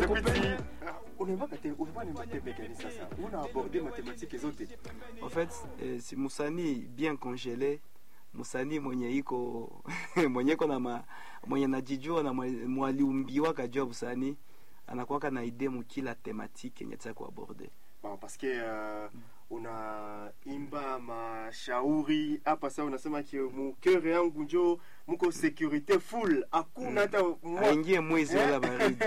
nikupende unaimba te unaimba nimba te pekani sasa una aborder mathématiques zote En fait, eh, si msanii bien congele, msanii mwenye iko mwenye iko na ma, mwenye najijua na mwe- mwaliumbiwa kajua usanii anakuwaka na idee mukila tematike yenye taka kuaborde. bon, parce que uh, unaimba mashauri hapa sasa unasema ki mukere yangu njo muko securite full hakuna hata mwa- Aingie mwezi wala baridi.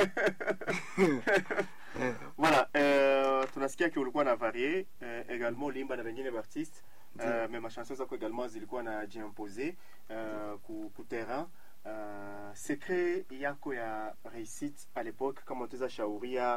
Eh, voilà euh, tunasikia ki ulikuwa na varie euh, également uliimba na wengine baartiste euh, Ndiyo. mais machanson zako également zilikuwa na jiimpose euh, ku, ku terrain euh, secret yako ya réussite à l'époque kama utaweza shauria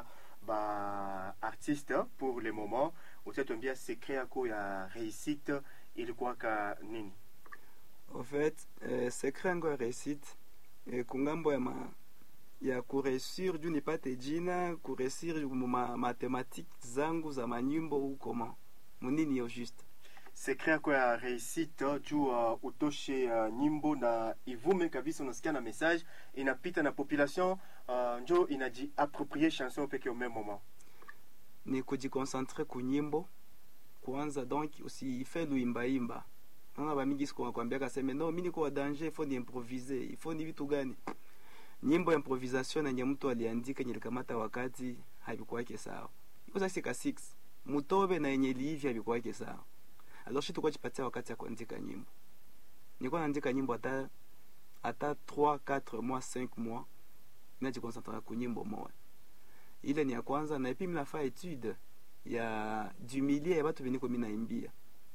ba artiste pour le moment utatuambia secret yako ya réussite ilikuwaka nini en fait, eh, secret yangu ya réussite eh, kungambo ya ma ya kuresir juu nipate jina kuresir ma mathématique zangu za manyimbo ou comment munini yo juste secret yako ya réussite juu uh, utoshe uh, nyimbo na ivume kabisa unasikia na message inapita na population uh, njo inajiapproprier chanson peke au même moment ni kujikoncentre kunyimbo kwanza donc usife luimbaimba naona bamingi siku wakwambia kaseme no mi niko wa danger ifo niimprovise ifo ni vitu gani nyimbo ya improvisation yenye mtu aliandika yenye likamata wakati havikuwake sawa iko sasa ka 6 mutobe na yenye liivya havikuwake sawa alors shi tukwa chipatia wakati ya kuandika nyimbo nilikuwa naandika nyimbo hata hata 3 4 mois 5 mois najikoncentra ku nyimbo moja ile ni ya kwanza na epi minafaa etude ya du milieu ya batu beniko minaimbia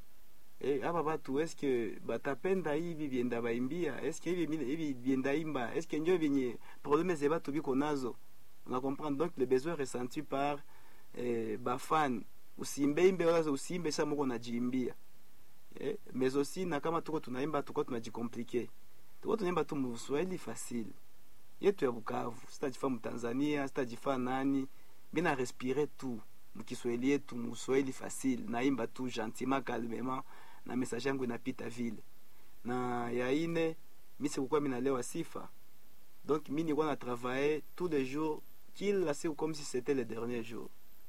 Eh, aba batu eske batapenda hivi vyenda baimbia eske hivi mine- hivi vyenda imba eske njo vyenye probleme ze batu biko nazo una comprendre donc le besoin ressenti par eh, bafan usimbe imbe wala usimbe sa moko najiimbia eh, mais aussi na kama tuko tunaimba tuko tunajikomplike tuko tunaimba tu muswahili facile yetu ya Bukavu, sitajifaa Mtanzania, sitajifaa nani, mina respire tu mkiswahili yetu, muswahili facile, naimba tu gentiment calmement, na message yangu inapita vile. Na ya ine mi sikukuwa minalewa sifa, donc mi nilikuwa na travailler tous les jours, kila siku comme si c'était le dernier jour,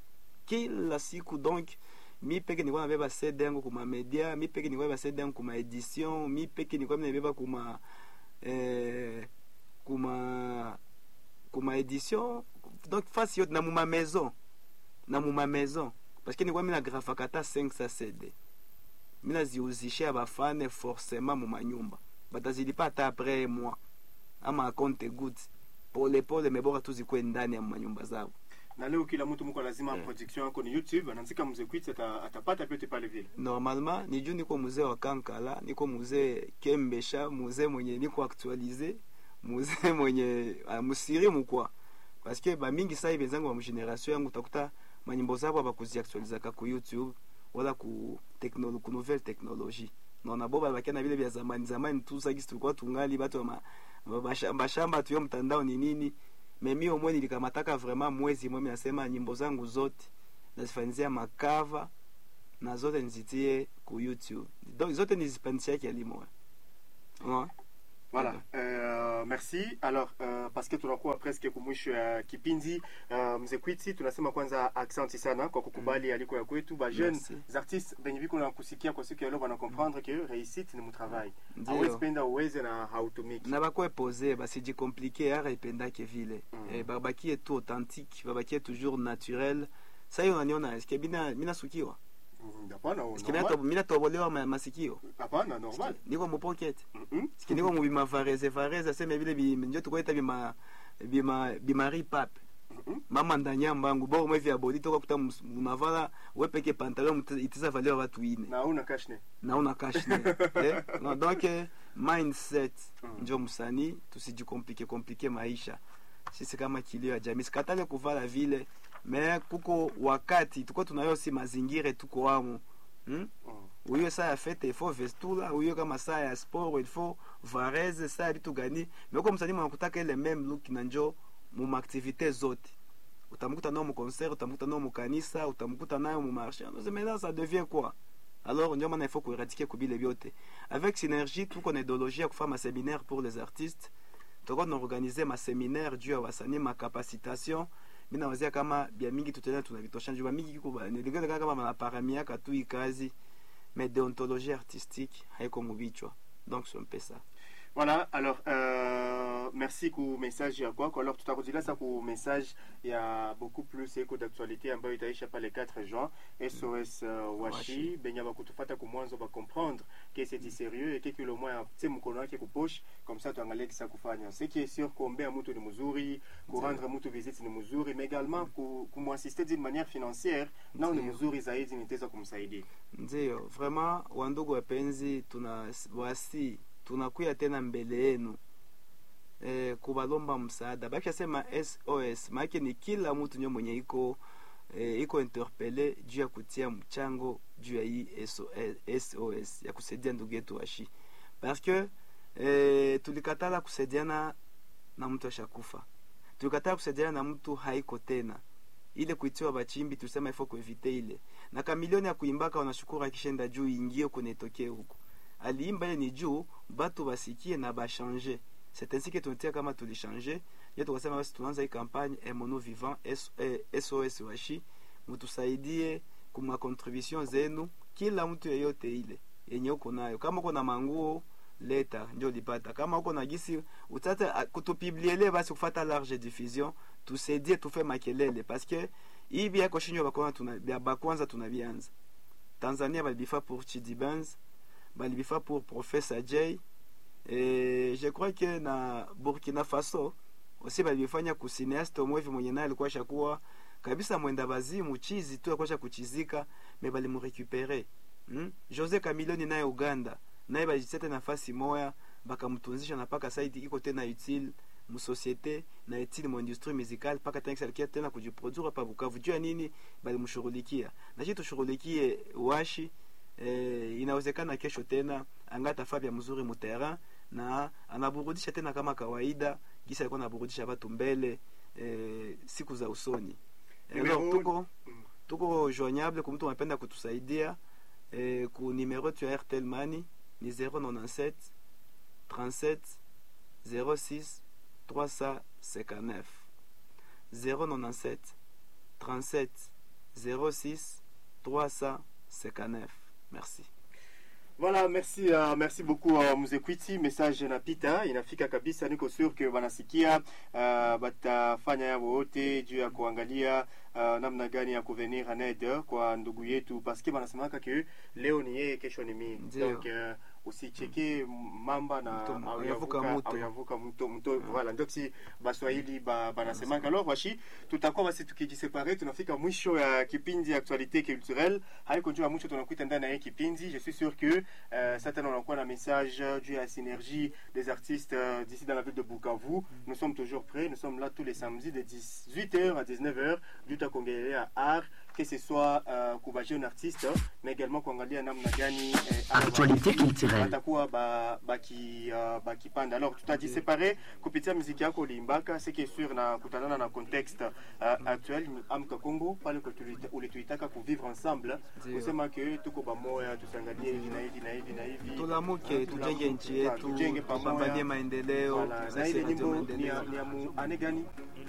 kila siku donc mi peke nilikuwa nabeba CD yangu kuma media, mi peke nilikuwa nabeba CD yangu kuma edition, mi peke nilikuwa nabeba kuma eh, kuma kuma edition donc fasi yote na muma maison na muma maison parce que nilikuwa mina grafaka ata 500 cd mina ziuzishia bafane forcément muma nyumba batazilipa ata après moi ama compte good pole pole mebora tu zikuwe ndani ya manyumba zao na leo kila mtu muko lazima Eh. production yako ni youtube anaandika mzekwiti ata, atapata vyote pale vile normalement ni juu niko muzee wa kankala niko muzee kembesha muzee mwenye niko actualize muzee mwenye uh, musirimu kwa parce que bamingi sai benzangu wa mgeneration yangu utakuta manyimbo zabo abakuziactualizaka ku youtube wala ku, teknolo, ku nouvelle technologie naona bo balabakia na vile vya zamani zamani tu sagisi tulikuwa tungali batu wa ma- ma- mashamba shamba tuyo mtandao ni nini memi omwe nilikamataka vraiment mwezi mwe minasema nyimbo zangu zote nazifanyizia makava na zote nizitie ku youtube donc zote nizipandishia kialimo ouais. voilà euh, merci alors euh, parce que tunakuwa presque kumwisho ya kipindi uh, mzekwiti tunasema kwanza aksanti sana kwa kukubali aliko ya kwetu ba jeunes Merci. artistes benye biko na kusikia kwa siku ya leo bana comprendre que réussite ni mutravai Ndiyo. hawezi penda uweze na hautumiki na bakwe pose basijikomplike ara ipendake vile Mm. eh, babakie tu authentique babakie toujours naturel sa hiyo unaniona eske mina mina sukiwa Mm, hapana eske mina, normal. to, mina tobolewa ma, masikio hapana normal Eske niko mupocket Mhm. eske niko mubima vareze vareze aseme vile bi- njo tukoeta bima bima bimari pape Mhm. mama ndanyamba yangu boro mwe vya bodi tokakuta munavala wepeke pantalon mute- itiza valeur watu ine na una kashne naona kashne eh? no, donc eh, mindset Mm. njo msanii tusijikomplike komplike maisha sisi kama kilio ya jamii sikatale kuvala vile me kuko wakati tuko tunayo si mazingira tuko wamo hmm? Mm. uyo saa ya fete ifo vestula uyo kama saa ya sport ilfo vareze saa ya vitu gani meko msanii mwanakutaka ile meme look na njo mumaaktivite zote utamkuta nao muconcert utamkuta nao mukanisa utamkuta nayo mumarché maintenant ça devient quoi alors ndio maana il faut kueradike kubile vyote avec synergie tuko na idéologie ya kufanya maséminaire pour les artistes toko tunaorganize maséminaire juu ya wasanii macapacitation mi nawazia kama bia mingi tutaenda tunavitosha njuba mingi kiko ba- nilingana kama banaparamiaka tu ikazi mais déontologie artistique haiko mubichwa donc c'est un peu ça Voilà, alors euh, merci ku message ya kwako. Alors tutarudilia sasa ku message ya beaucoup plus eko d'actualité ambayo itaisha pale 4 juin. SOS uh, Washi Washi. benye bakutufata ku mwanzo ba comprendre que c'est du sérieux et que kilo moya tse mkono wake ku poche comme ça tuangalie kisa kufanya. Ce qui est sûr kuombea mtu ni mzuri, ku rendre mtu visite ni mzuri, mais également ku kumuassister d'une manière financière nao ni Ndio. mzuri zaidi nitaweza kumsaidia. ndio vraiment wandugu wapenzi tuna wasi tunakuya tena mbele yenu e, kubalomba msaada bakishasema sos maake ni kila mtu nyo mwenye iko e, iko interpele juu ya kutia mchango juu ya hii SOS, sos ya kusaidia ndugu yetu washi parce que e, tulikatala kusaidiana na mtu ashakufa tulikatala kusaidiana na mtu haiko tena ile kuitiwa bachimbi tulisema ifo kuevite ile na kamilioni ya kuimbaka wanashukuru akishenda juu ingie kunetokee huko aliimba ile ni juu batu basikie na bashange c'est ainsi que tunatia kama tulishange ye tukasema basi tunaanza hii kampagne emono vivant S- eh, sos washi mutusaidie kuma contribution zenu kila mtu yeyote ile yenye uko nayo kama uko na manguo leta ndio lipata kama uko na gisi utate a- kutupibliele basi kufata large diffusion tusaidie tufe makelele parce que hii bia koshinyo bakwana tuna bia bakwanza tunabianza tanzania balibifa pour chidi benz balibifa pour professeur j et je crois que na burkina faso aussi balibifanya kusineaste omwevi mwenye naye alikuwa shakuwa kabisa mwenda bazimu chizi tu akwasha kuchizika me balimurekupere hmm? jose camilioni naye uganda naye balisete nafasi moya bakamtunzisha na paka saidi iko tena utile musosiete na utile muindustrie musicale mpaka tanksi alikia tena kujiproduire pa bukavu juu ya nini balimshughulikia na shi tushughulikie washi eh, inawezekana kesho tena angata fabia mzuri muterrain na anaburudisha tena kama kawaida gisa alikuwa anaburudisha watu mbele eh, siku za usoni Numero- Alors, tuko Mm. tuko joignable kwa mtu anapenda kutusaidia eh, ku numero yetu ya airtel money ni 097 37 06 359 097 37 06 359 merci Voilà, merci uh, merci beaucoup uh, Mzekwiti, message inapita inafika kabisa. Niko sure ke wanasikia uh, batafanya yao wote juu ya kuangalia uh, namna gani ya kuvenir en aide kwa ndugu yetu, paske wanasemaka ke leo ni yeye, kesho ni mimi. Ndio. Donc uh, usicheke mamba na Mto- au yavuka yavuka- mto. au yavuka mto mto voilà ndio si baswahili ba, banasemaka alors washi tutakuwa basi tukijisepare tunafika mwisho ya kipindi ya actualité culturelle haiko njoo ya mwisho tunakuita ndani ya hii kipindi je suis sûr que euh, certains unakuwa na message juu ya synergie des artistes euh, d'ici dans la ville de Bukavu nous sommes toujours prêts nous sommes là tous les samedis de 18h à 19h juu takuongelea art que ce soit euh, kuba jeune artiste mais également kuangalia namna gani eh, Actualité culturelle. batakuwa ba- baki uh, bakipanda alors tutajisepare kupitia muziki yako uliimbaka ce qui est sûr na kutanana na contexte uh, actuel ni amka congo pale kwa tulita- ulituitaka kuvivre ensemble Ndio. kusema ke tuko pamoja tusiangalie hivi na hivi na hivi na hivi tulamuke tujenge nchi Voilà, yetu tujenge pamoja. tupambanie maendeleo Voilà, na sasa ile radio nyimbo ni maendeleo ya, ni ya mu ane gani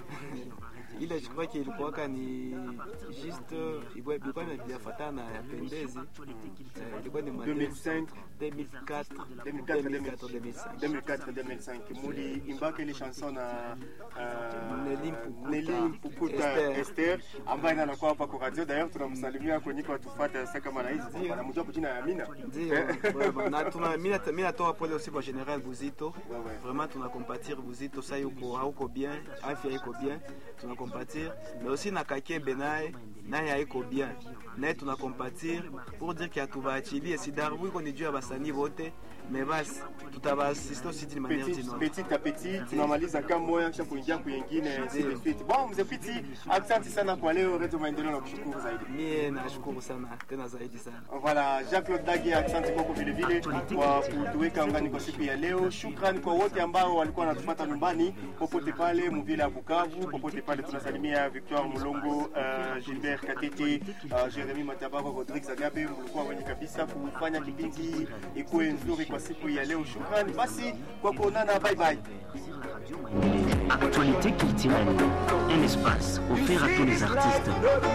ile je crois que ilikuwaka ni juste ilikuwa ilikuwa inafatana ya pendezi Eh, ilikuwa ni ma 2005 2004 2004 2004 2005 2004 2005 muli imbaka ile chanson na uh, Nelly Mpukuta. Nelly Mpukuta Esther. Esther ambaye anakuwa hapa kwa radio d'ailleurs tunamsalimia kwenye kwa tufuata sasa kama na hizi Ndio. anamjua kwa jina ya Amina ndio vraiment. na tuna mimi nata- mimi natoa pole aussi kwa general Buzito Ouais, ouais. vraiment tuna compatir Buzito sasa yuko hauko bien afya iko bien tuna compatir mais aussi na Kakebe naye naye haiko bien naye tuna compatir pour dire que atubaachilie si darbu iko ni juu ya basanii wote mais basi tutabaasiste aussi d'une manière petit d'une autre petit à petit tunamaliza kama moya kisha kuingia kuingine ainsi de suite bon mzee Piti asante sana kwa leo Radio Maendeleo na kushukuru zaidi mie nashukuru sana tena zaidi sana Voilà, Jacques Lodagi, asante kwako vile vile kwa kutuweka ngani kwa siku ya leo. Shukrani kwa wote ambao walikuwa wanatupata nyumbani popote pale mvile ya Bukavu, popote pale tunasalimia Victoire Mulongo, uh, Gilbert Katete, uh, Jeremy Matabaro, Rodrigue Zagabe, mlikuwa wenye kabisa kufanya kipindi ikuwe nzuri kwa siku ya leo. Shukrani basi kwa kuonana, bye bye. Sur Radio Maendeleo. Actualité culturelle, un espace offert à tous les artistes.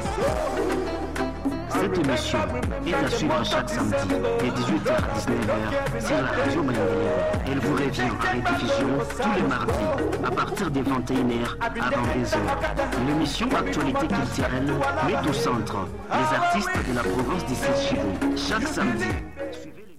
Cette émission est à suivre chaque samedi de 18h à 19h sur la radio Malendeleo. Elle vous revient en rediffusion tous les mardis à partir des 21h à 22h. L'émission Actualité culturelle met au centre les artistes de la province du Sud Chivu. Chaque samedi, suivez